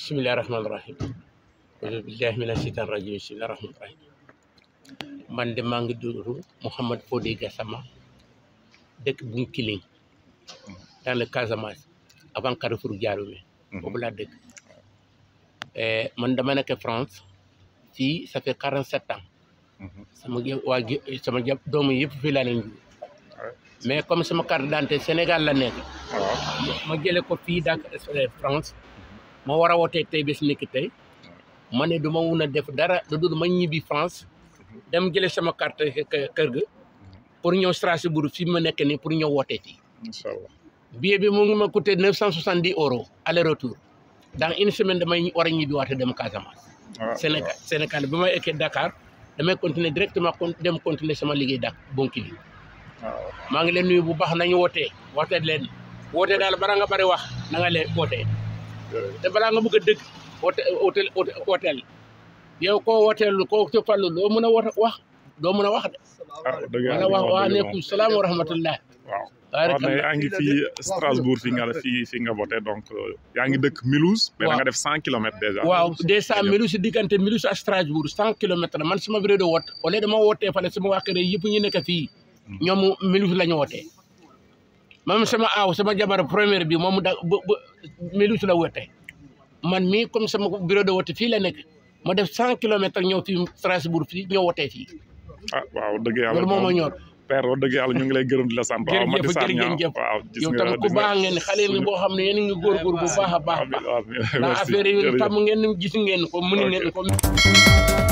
bisimilah rahmaani rahim auzu billahi mina shaytaan rajim bisimilah rahmaani rahim man de maa ngi dund Mouhamed Fodé Gassama dëkk Bounkiling dans le Casamance avant Carrefour Diaroumé boobu laa dëkk man dama nekk France fii ça fait quarante sept ans sama jë waa ji sama jë doomu yëpp fii laa leen jur mais comme sama carte d'identité Sénégal la nekk ma jële ko fii dak France ma war a wootee tey bés nekk tey ma ne du ma mun a def dara du dul ma ñibbi France dem jële sama carte kër ga pour ñëw Strasbourg fii ma nekk nii pour ñëw wootee fii incha allah billet bi mu ngi ma coûté neuf cent soixante dix euros aller retour dans une semaine damay war a ñibbi waate dem Casamance Sénégal Sénégal bi may ekkee Dakar damay continuer directement dem continuer sama liggéey dak Bounkiling maa ngi leen nuyu bu baax nañu wootee wootee leen wootee daal bara nga bari wax na nga leen wootee te balaa nga bëgg a dëgg woote wooteel wooteel yow koo wooteel koo ci fallu doo mën a wax wax doo mën a wax de wala wax waaleykum salaam wa rahmatullah waaw wax ne yaa ngi fii Strasbourg fi nga fii fi nga voté donc yaa ngi dëkk Mulhouse mais da nga def cent kilomètres déjà waaw deux cent Mulhouse diggante Mulhouse ak Strasbourg cent kilomètres la man sama bureau de vote au lieu dama wootee fale sama waa kër yëpp ñu nekk fii ñoom Mulhouse la ñu wootee même sama aaw sama jabar première bi moom da ba ba Mulhouse la wootee man mii comme sama bureau de vote fii la nekk ma def cent kilomètres ñëw fii Strasbourg fii ñëw wootee fii ah waaw dëgg yàlla loolu moo ma ñor père wax dëgg yàlla ñu ngi lay gërëm di la sant waaw Mati Sarr ñaaw jërëjëf waaw gis yow nga tam ku baax ngeen xale ni boo xam ne yéen a ngi góorgóor bu baax a baax baax ndax affaire yi tam ngeen gis ngeen ko mën ngeen ko